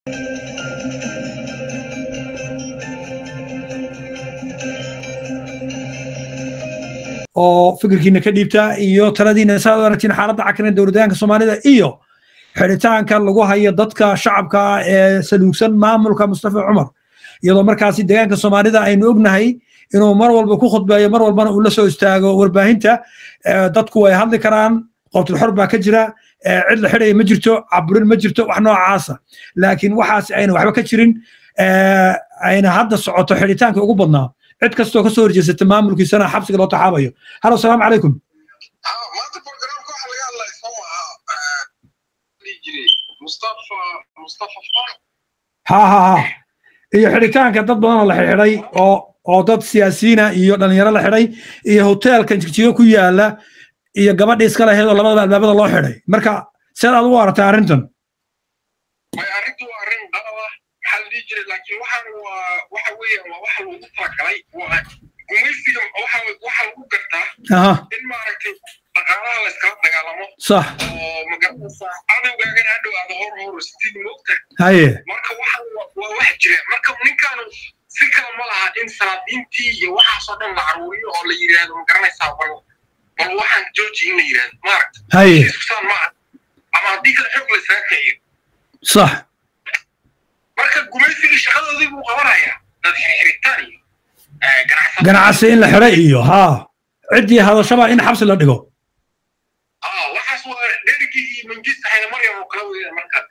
oo fikirkiina ka dhiibta iyo taladiina saad u aragtiin xaaladda cakran dowladaanka soomaalida iyo xidhitaanka lagu hayo dadka shacabka ee saluugsan maamulka mustafa cumar iyadoo markaasi deegaanka soomaalida aynu ognahay inuu mar walba ku khudbeeyo mar walbana uu la soo istaago warbaahinta dadku way hadli karaan qowtul xor baa ka jira cid la xidhaya ma jirto caburin ma jirto wax noocaasa laakiin waxaas ayna waxba ka jirin ayna hadda socoto xidhitaanka ugu badnaa cid kastoo kasoo horjeesata maamulkiisana xabsiga loo taxaabayo halo asalaamu calaykum maanta programka waxa laga hadlaya soo maaha dhihi jiray mustafa mustafa far ha ha ha iyo xidhitaanka dad badan oo la xidhay oo oo dad siyaasiyiina iyo dhalinyaro la xidhay iyo hoteelka jigjigo ku yaala iyo gabadhii iska lahayd oo labadaba albaabada loo xidhay marka seed aad ugu aragtaa arrintan way arrintu waa arrin qalab ah maxaa la dhihi jiray laakiin waxaan waa waxa weeyaan waa waxa loogu talagalay waa gumaysiga waxa waxa lagu gartaa aha in maaragtay dhaqaalaha la iskala dagaalamo sax oo magaranaysaa cadowgaagana hadhow aada hor hor sitiin moogta haye marka waxa waa wax jira marka ninkaanu si kale ma laha in salaadiintii iyo waxaasoo dhan la caruuriyo oo la yidhaahdo magaranaysaa bal bal waxaan jooji in la yidhaahdo maaragta haye iskusaan ma aha ama haddii kale xoog la isaga kiciyo sax marka gumaysigii shaqadoodii buu qabanayaa dad xirxiritaan iyo ganacsato ganacsi in la xidhay iyo ha ciddii hadashaba in xabsi la dhigo ah waxaas waa dherigii iyo manjista hayna maryam oo kala weeyaan marka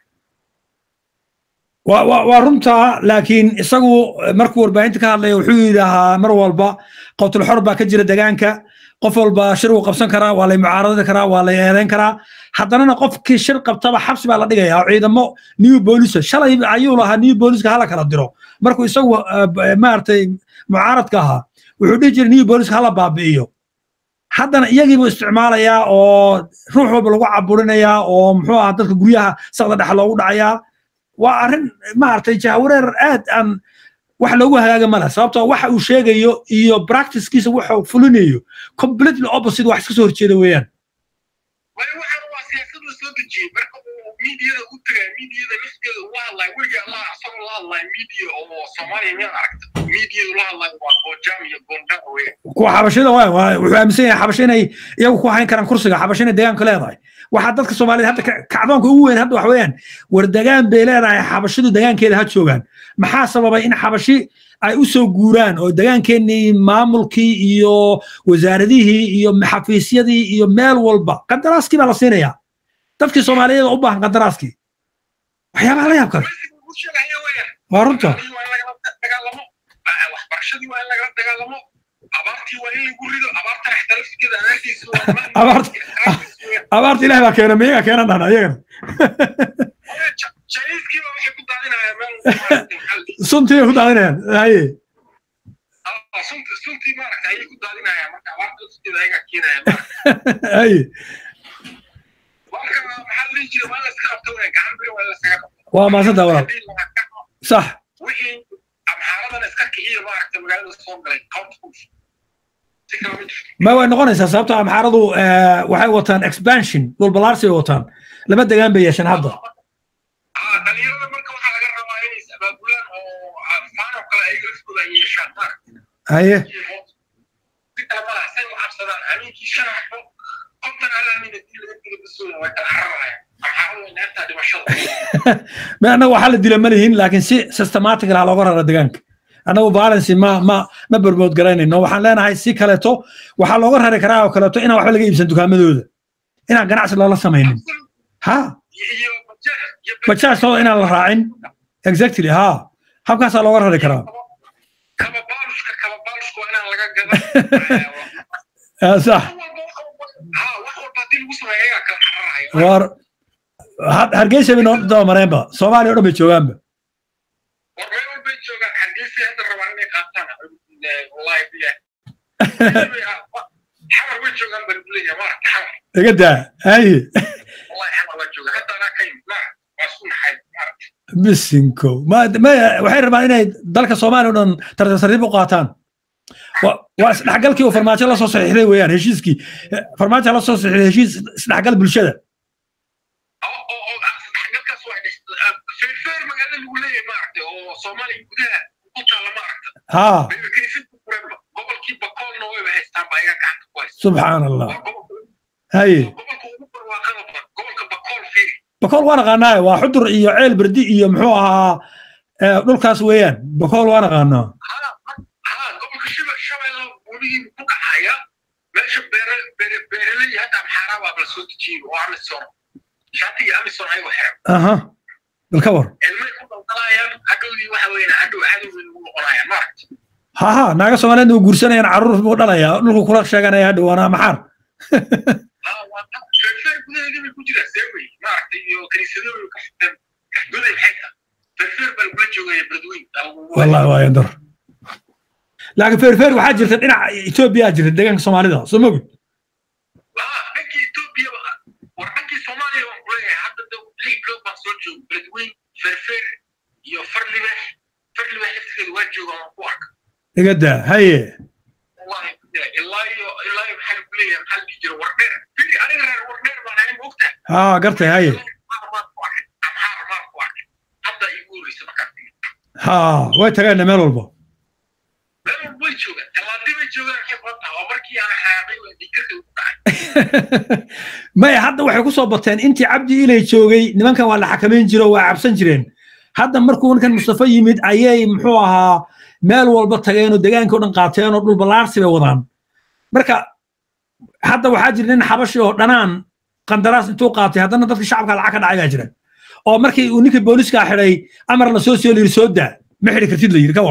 waa waa waa runtaa laakiin isagu markuu warbaahinta ka hadlaya wuxuu yidhaahaa mar walba qowtul xor baa ka jira degaanka qof walba shir uu qabsan karaa waa lay mucaaradadi karaa waa lay eedeyn karaa haddanana qofkii shir qabtaba xabsi baa la dhigayaa oo ciidamo new boolisa shalay ayuu lahaa new booliska hala kala diro markuu isagu maaragtay mucaaradka ahaa wuxuu dhihi jiray new booliska hala baabi'iyo haddana iyagiibuu isticmaalayaa oo ruux walba lagu caburinayaa oo muxuu ahaa dadka guryaha saqda dhexe loogu dhacayaa waa arrin maaragtay jahwareer aad aan wax loogu hagaaga male sababtoo waxa uu sheegayo iyo practicekiisa waxa uu fulinayo completely opposite wax iska soo horjeeda weeyaan waayo waxaan waa siyaasad la soo dejiyey marka uu miidiyada u tagay miidiyada lafteeda ula hadlaya weliga allah asagoo la hadlaya miidiya oo soomaaliya miyaad aragta miidiyada ula hadlaya waa goojaam iyo gondaa weeyaan kuwa xabashida waa waa wuxuu aaminsan yahay xabasho inay iyagu ku hayn karaan kursiga xabasho inay deegaanka leedahay waxaa dadka soomaaliyed hadda ka- kacdoonka ugu weyn hadda wax weeyaan war degaan bay leedahay xabashidu degaankeeda ha joogaan maxaa sababay in xabashi ay u soo guuraan oo degaankeennii maamulkii iyo wasaaradihii iyo xafiisyadii iyo meel walba qadaraaskii baa la siinayaa dadkii soomaaliyeed oo u baahan qadaraaskii waxyaabaha la yaab kale gumaysiga uu sheegaya weeyaan waa runta Shaqadii waa in lagala dagaalamo ah, waxbarashadii waa in lagala dagaalamo abaartii waa in lagu rido abaartana xitaa laftigeeda anaagtiisa waa Abaarta- abaarta ilaah baa keena miyaga keena dhahna iyagana jaiiskiiba waxay ku daadinayaan meel maaragtay maxaa la dhihi suntii bay ku daadinayaan haye Ah, sunti suntii maaragtay ayay ku daadinayaan marka abaarta laftigeeda ayagaa keenaya maaragtay haye marka maxaa la dhihi jiray waa in la iska qabto weeyaan gacan biri waa in la iskaga qabto waa maasantaa walaal Haddii la kaco, sax wixii amxaaradana iska kiciya maaragtay magaalada soo galay county si kale ma jirto ma way noqonaysaa sababtoo amxaaradu waxay wataan expansion dhulbalaarsi bay wataan laba degaan bay yeesheen hadda Ah, dhalinyarada marka waxaa laga rabaa inay is abaabulaan oo ah, faan oo kale ayaga laftooda ay yeeshaan maaragtay haye si kale ma laha say u cabsadaan habeenkii shan xabo konton hal aamin haddii laga dilo basooda way kala cararayaan amxaaradu way neeftaa dhimashada ma annaga waxaa la dila ma lihin laakiin si systematic laha looga rara degaanka annagu violence ma ma ma bermood garaynayno waxaan leenahay si kaleeto waxaa looga rari karaa oo kaleeto inaan waxba laga iibsan dukaamadooda inaan ganacsi loola samaynin ha iyo bajaaj iyo bajaajtooda inaan la raacin exactly ha habkaasaa looga rari karaa kaba baalushka kaba baalushka waa inaan laga gadan Ah, sax wax walba ah, wax walba haddii lagu sameeyo ayagaa kala cararaya war ha- hargeysa bay noo dabamareenba soomaaliya o dhan bay joogaanba war meel walbay joogaan hargeysay hadda rabaan inay qaataan wallahi bilah xamar way joogaan baan kuleeyahay maaragta xamar iga daa haye wallahi xamar waa joogaan hadda anaa ka yimid ma waa isku naxay maaragta bisinko ma ma waxay rabaan inay dalka soomaaliya o dhan tartiib u qaataan Wa- waa isdhexgalkii uu farmaajo la soo saxiixday weeyaan heshiiskii farmaajo la soo saxiixday heshiis isdhexgal bulshada oo oo oo ah, saddexgalkaas waa dhex- ah, feerfeer magaalo lagu leeyahay maaragtay oo soomaaliya gudaha ku taalla maaragta ha bayba kiniisadda kurenba gobolkii bakoolna wayba haystaan ba ayaga gacanta ku haysta subxaan allah waa gobolka haye gobolka ugu barwaaqada badan gobolka bakool fiiri bakool waa naqaanaa waa xudur iyo ceel berdi iyo muxuu ahaa eh, dhulkaas weeyaan bakool waa naqaanaa ها قبل شبه شبه ولي كنا meesha beeraley hadda maxaaraa waa bala soo dejiyin oo amison shaatiga amison ayagoo xiran aha bal ka war ilmay ku daldalayaan hadhowdii waxa weeyaan hadhow cadowgay ugu noqonayaan maaragta ha ha naaga soomaaliyeed oo guursanayaan carruur buu dhalaya dhulku kula sheeganaya hadhow waana maxaar feerfeer gudaheedii bay ku jiraan see wey maaragtay iyo kaniisadooyin ka fitan goday xeeta feerfeer baa lagula joogaya beledweyn wallahi waa yandar laakiin feerfeer waxaa jirta dhinaca etoobiya jirta deegaanka soomaalida soo mogid dhankii etoobiya war dhankii soomaaliya waan kuleeyahay hadda de lix bilood baan soo joogo beledweyn feerfeer iyo farlibex farlibex laftigeeda waa joogaan waan ku arka igada haye wallahi ilaa iyo ilaa iyo maxaa lagu leeyahay maxaa la dhihi jira wardheer fili aniga reer wardheer baan ahay maogtahay ha gartay haye amxaar maan ku arkay hadda igu horreysa markaan tigi ha way tagaana meel walba meel walba way joogaan talaadii bay joogaan waxay kula tahay waa markii aan xaaqay waa dhikarka ugu dhacay maya hadda waxay ku soo bateen intii cabdi ilay joogay nimankan waa la xakamayn jiro waa cabsan jireen hadda markuu ninkan mustafa yimid ayay muxuu ahaa meel walba tageen oo deegaanka o dhan qaateen oo dhul ballaarsi bay wadaan marka hadda waxaa jira nin xabashi oo dhanaan qandaraas intuu qaatay haddana dadka shacabka lacag ka dhacay baa jira oo markii uu ninkii booliska xidhay amar la soo siyo la yidhi soo daa ma xidhi kartid la yidhi ka war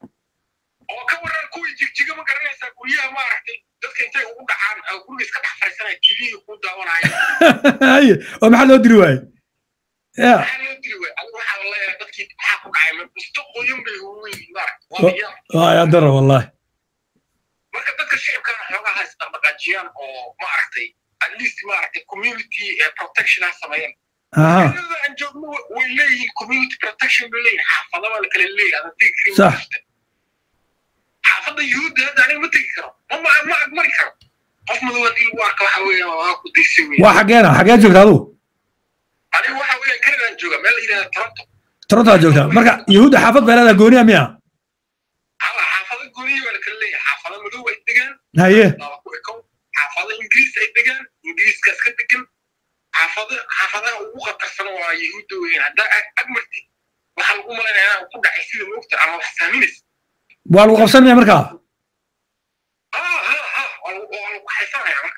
oo ka waran kuwii jigjiga ma garanaysaa guryaha maaragtay dadka intay ugu dhacaan guriga iska dhex fariisanaya tv-ga ku daawanaya haye oo maxaa loo diri waaye ya maxaa loo diri waay adiga waxaa la leeyahay dadkii maxaa ku dhacay ma busto qoyan bay ugu yihiin maaragta waa biyaa waa yandara wallahi marka dadka shicibkana xoogaha isdhaqdhaqaajiyaan oo maaragtay at least maaragtay community protection ha sameeyaan aha magaalada aan joogno way leeyihiin community protection bay leeyihin xaafadaba la kala leeyahay adan tegi karin Sax. xaafadda yuhuudda hadda aniga ma tegi karo ma ma ma agmari karo qof madow haddii lagu arka waxa weeyaan waa ku daysay weeyaan waa xageena xagee joogta adigu aniga waxa weeyaan kanadaan jooga meel la yidhahda toronto torontoa joogta marka yahuudda xaafad baa leedaha gooniya miya hala xaafado gooniya baa la kala leeyahay xaafado madow ay degaan haye laba ku ekow xaafado ingiriis ay degaan ingiriiskaas ka degan xaafado xaafadaha ugu khatarsan waa yahuudda weeyaan haddaa ag agmartid waxaa lagu malaynayaa inaa ku dhacay sida moogta ama wax saaminaysa waa lagu qabsanaya markaa ha ha ha waa lagu waa lagu haysanaya marka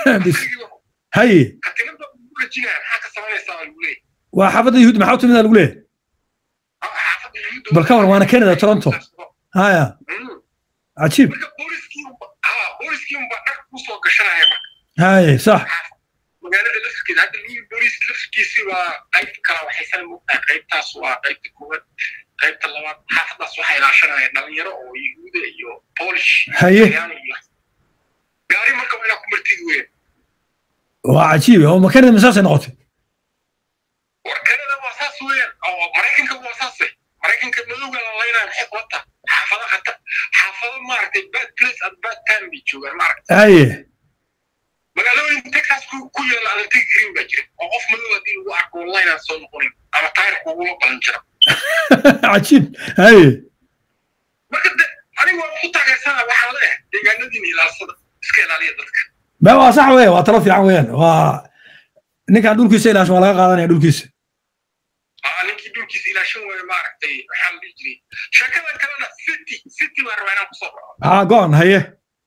haye katinada ugu rajinaya maxaa ka samaynaysaa baa lagu leeyahay waa xaafadda yahuud maxaa u timida lagu leeyahay Ha, xaafadda yahuudda Bal ka war, waana Canada, Toronto. haya Mm. cajiib marka booliskii unba- ha booliskii unbaa dhar kusoo gashanaya marka haye sax magaalada lafskeeda hadda liil booliis lafkiisi waa qayb kala waxaysan mogtahay qaybtaas waa qaybta koowaad qaybta labaad xaafadaas waxaa ilaashanaya dhalinyaro oo yahuuda iyo polish haye Talyaani iyo gaari marka waa inaa ku martid weyn waa cajiib oo makanada masaasay noqotay war kanada waa saas weeyaan oo maraykanka waa saase maraykanka madowga la laynaya maxay qabata xaafado khata xaafado maaragtay bad place and bad time bay joogaan maaragtay haye magaalooyin texas ku ku yaala aan la tegi karin baa jira oo qof madow haddii lagu arko wallahi aan soo noqonin ama taayirka ugula balan jira cajiib haye marka de anigu waan ku taageersana waxaan leeyahay deegaanadiina ilaalsada iska ilaaliya dadka ma waa sax weya waa talo fiican weeyaan waa ninkaan dhulkiisa ilaashan waa laga qaadanaya dhulkiisa aa ninkii dhulkiisa ilaashan waayo maaragtay waxaa la dhihi jiray sheekadan kalena city city baan rabaa inaan kusoo baxo ha go-an haye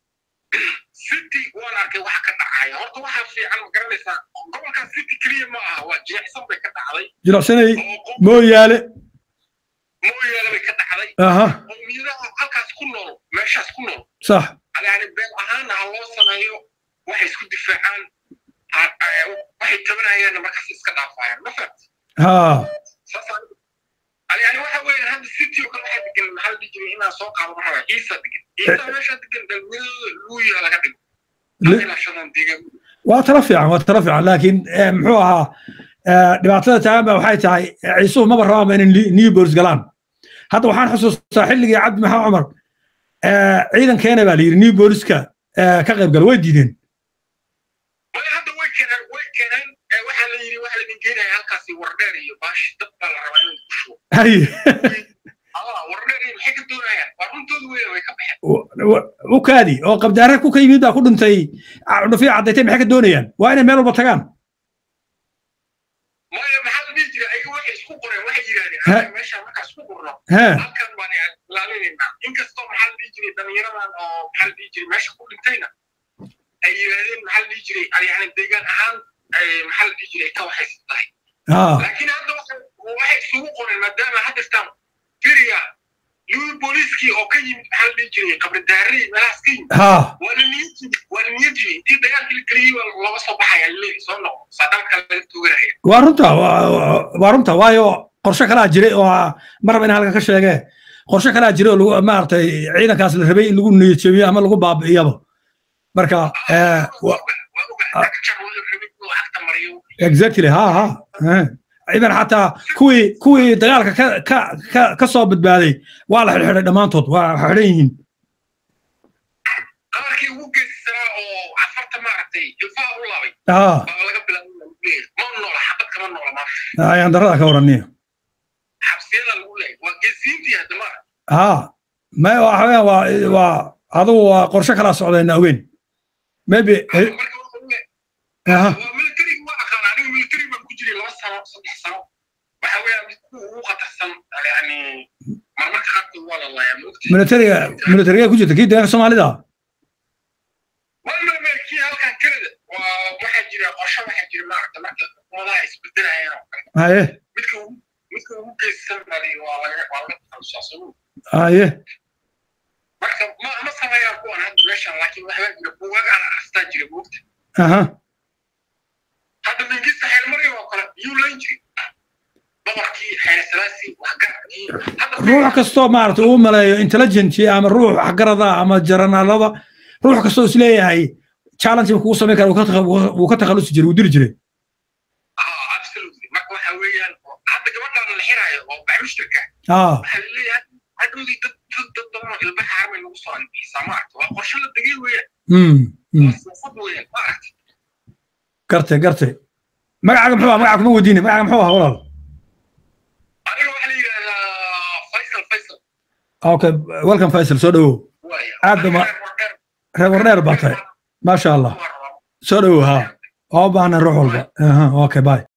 city waan arkay waxa ka dhacaya horta waxaa fiican ma garanaysaa gobolkan city keliya ma aha waa jeexsan bay ka dhacday jilicsanay oo qof mooyaale mooyaale bay ka dhacday aha qowmiyadaha halkaas ku nool meeshaas ku nool sax yani been ahaanna ha loo sameeyo waxay isku difaacaan ha- eh, waxay tabanayaanna markaas iska dhaafayaan ma fahamti ha saas yani waxa weeyaan hadda city oo kale waxaa degan maxaa la dhihi jiray inaan soo qaado ma rabaa ciisa degan ciisa meesha degan dhalminyadooda luuya laga dhigo Le- ilaashadan deegaan waa talo fiican waa talo fiican laakiin eh, muxuu ahaa eh, dhibaatada taagan ba waxay tahay eh, ciisuhu maba rabaanba inay new bolis galaan hadda waxaan xusuustaa xilligii cabdi maxamed cumar eh, ciidankeena baa la yidhi new boliska eh, ka qayb gala way diideen way hadda way keenaan way keenaan eh, waxaa la yidhi waxaa laidin geenaya halkaasi wardheer iyo baashi dad baa la rabaa inay ku shubo hay allah wardheer maxay ka doonayaan waa runtooda weya way ka baxeen u kaadi oo qabdaare ku ka yimid baa ku dhintay dhufiya caddaytay maxay ka doonayaan waa inay meel walba tagaan maya maxaa la dhihi jiray ayaga waxay isku qoreen waxay He. yidhahdeen meeshaan markaa isku qorno he halkan baan ilaalinaynaa inkastoo maxaa la dhihi jiray dhallinyaradan oo maxaa la dhihi jiray meesha ku dhintayna ay yidhahdeen maxaa la dhihi jiray yani deegaan ahaan ay maxaa la dhihi jiray ay ka waxaysan tahay ha laakiin hadda waxay waxay isugu qoreen maadaama haddastaan firiya luwi booliiskii oo ka yimid maxaa la dhihi jiray qabridaarey meelahaas ka yimid ha waa la niyadjibi waa la niyadjibi intii dagaalkii la geliyey waa looga soo baxaya leeyahay soo noqo saadaan kale laga tuganaya waa runta waa- waa runta waayo qorshe kalaa jiray oo ah, mar raba in halka ka sheege qorshe kalaa jiray oo lagu maaragtay ciidankaas la rabay in lagu niyad jabiyo ama lagu baabi'iyaba marka eh, wa- exactly ha ha eh. idan xataa kuwii kuwii dagaalka ka ka ka ka soo badbaaday waa la xidhxidhay dhammaantood waa xidhan yihiin qabarkii ugu geesisanaa oo cafarta maaragtay ilfaha u laabay ha baa laga bilaabay ma noola xabad kama noola maanta ayaan darada ka waraniyo xabsiyada lagu leeyahay waa geesiintii hadda ma ha ma waxa weeyaan waa waa adugu waa qorshe kalaa socdayna ogeyn maybe eh, marka waxa weeye aha waa militariga waa aqaan aniga militari baan ku jiray laba sano saddex sano waxa weeyaan mid kuwa ugu khatarsan yani marmarka qaarkood waa la laayaa maogti militariga militariga ku jirta kii deegaanka soomaalida waa marmarkii halkan kanada waa waxaa jira qorshe waxaa jira maaragta marka xukuumadaha isbedelayaan oo kale haye midka ugu midka ugu geesisan baa la- waa laga waa laga takhalusaa haye marka ma ma sameeyaan kuwan hadda meeshan laakiin waxbaa jira buugaag aan akhristaa jira maogta aha hadda mingista xeelmari oo kale yuu layn jiri boqorkii xeele salaasi waxgaradkii hadda ruux kastoo maaragtay uu maleeyo intelligent ama ruux waxgarada ama jaranaalada ruux kastoo isleeyahay challenge kugu samayn kara wuu ka takha- wuu ka takhalusi jiray wuu diri jiray ah absolutely marka waxa weeyaan hadda gabadhan la xiraayo oo baxmushtarka ah waxaa laleeyahay hadhowdii dad dad dad badan oo ilba xaarmay nagu soo anbixisaa maaragta waa qorshe la degay weeyaan mm, mm. waa siyaasad weeyaan maaragta gartay gartay magacaaga muxuu ah magaca kuma weydiinay magacaaga muxuu ah walaal aniga waxaa la yidhahdaa faysal faysal okay welcome faisal soo dhawow waaya Aad ba ma- reer wardheer baa tahay maasha allah soo dhawow ha waa u baahna ruux walba aha okay bye